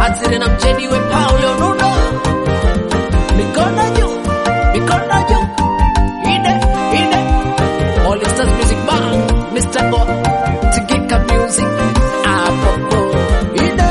Asiri na mjeni we Paulo Nuno. Mikono juu, mikono juu. Ide, ide. All Stars Music Band, Mr. Go, Tigika Music. Apopo, ide.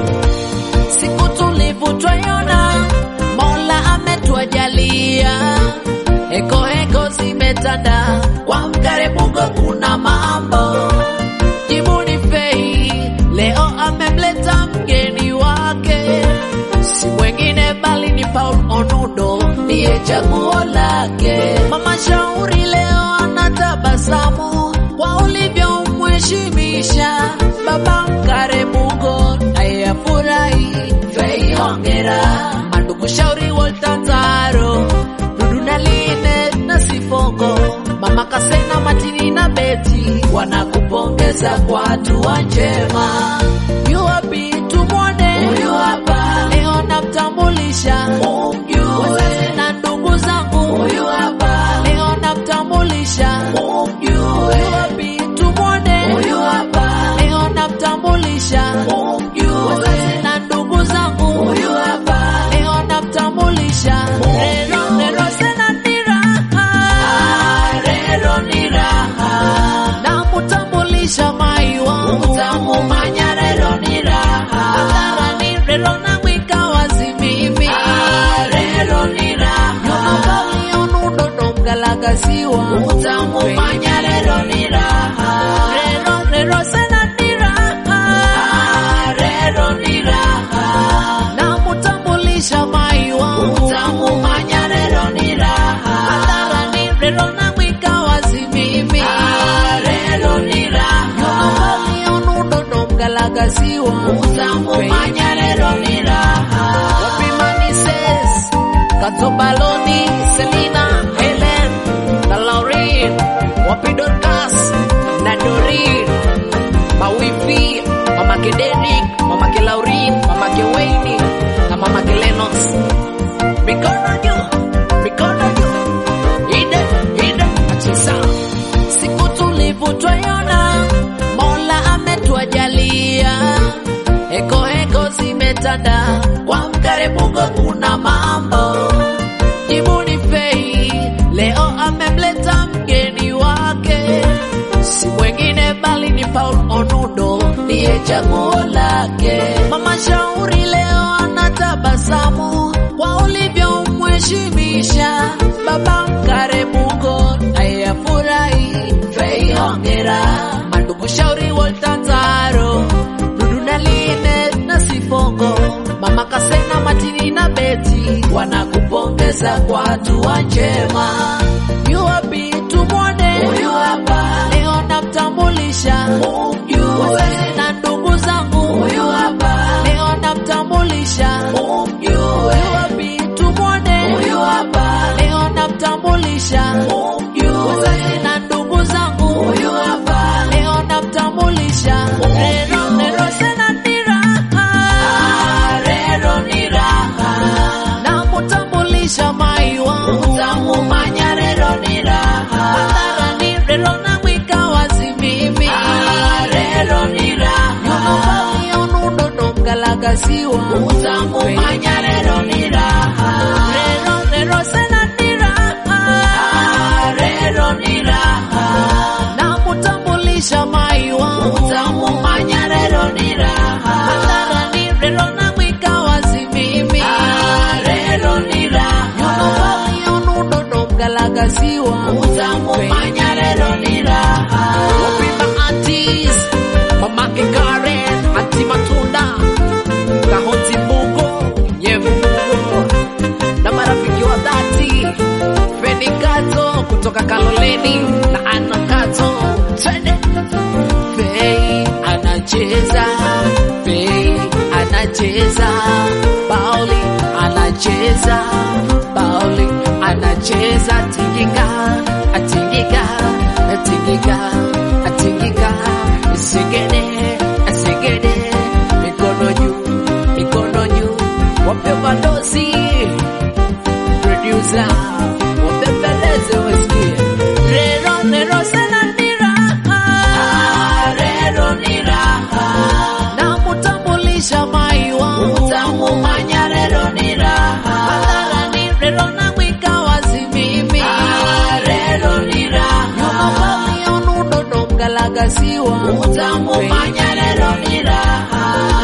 Siku tulivu twaiona, Mola ametuajalia, heko heko zimetanda, kwa mkarebugo kuna mambo. Jibuni Fei leo amemleta mgeni wake, si mwingine bali ni Paul Onudo, ndiye chaguo lake. Mama Shauri leo anatabasamu kwa ulivyomheshimisha baba Mkarebugo, naye afurahi. Fei hongera, mandugu Shauri Woltazaro, Dudu na Line na Sifongo, mama Kasena Matini na Beti wanakupongeza kwa hatua njema. Yu wapi tumwone? Huyu hapa leo namtambulisha, umjue. Wazazi na ndugu zangu, huyu hapa leo namtambulisha, umjue. Yu wapi tumwone? Huyu hapa leo namtambulisha, umjue. Wazazi na ndugu zangu, huyu hapa leo namtambulisha. Rero, rero, sena ni raha. Rero ni raha. Namutambulisha mai wangu. Utamumanya rero ni raha. Hadharani rero namwika wazi mimi. Rero ni raha. Yonudo mgalagasiwa. Utamumanya rero ni raha. Rero, rero, sena ni raha. Rero ni raha. Namutambulisha mai wangu. Utamumanya rero ni raha. Hadharani rero namwika wazi mimi. Rero ni raha. Yonudo mgalagasiwa. Utamumanya rero ni raha. Wapimani says Katobaloni, Selina, Helen, na Lauren, wapi Dorcas, na Dorin, mawifi, mamake Derek, mamake Laurin, mamake Wayne, na mamake Lennox. Mikono juu, mikono juu, ide, ide, achisa. Siku tulivu twaiona, Mola ametuajalia, heko heko zimetanda, kwa Mkarebugo kuna mambo. Jibuni Fei leo amemleta mgeni wake, si mwingine bali ni Paul Onudo, ndiye chaguo lake. Mama Shauri leo anatabasamu kwa ulivyomheshimisha baba Mkarebugo, naye afurahi. Fei hongera, mandugu Shauri Woltazaro, Dudu na Line na Sifongo, mama Kasena Matini na Beti wanakupongeza kwa hatua njema. Yu wapi tumwone? Huyu hapa leo namtambulisha, umjue. Wazazi na ndugu zangu, huyu hapa leo namtambulisha, umjue. Yu wapi tumwone? Huyu hapa leo namtambulisha, umjue. Wazazi na ndugu zangu, huyu hapa leo namtambulisha. Rero, rero, sena ni raha. Rero ni raha. Namutambulisha mai wangu. Utamumanya rero ni raha. Hadharani rero namwika wazi mimi. Rero ni raha. Yonudo mgalagasiwa. Utamumanya rero ni raha. Rero, rero, sena ni raha. Rero ni raha. Namutambulisha mai wangu. Utamumanya rero ni raha. Hadharani rero namwika wazi mimi. Rero ni raha. Yonudo mgalagasiwa. Utamumanya rero ni raha. Wapima aunties, mamake Karen, anti Matunda, Kahonti Mbugo, Nyevu Mbugo, na marafiki wa dhati, Feni Kato kutoka Kaloleni na Ana Kato, twende Fei anacheza, Fei anacheza, Pauli anacheza, Pauli anacheza, tingika, atingika, atingika, atingika, segede, segede, mikono juu, mikono juu, wape madosi, producer, wabembeleze wasikie, rero, rero, sena ni raha, rero ni raha, namutambulisha mai wangu kugasiwa utamumanya lero ni raha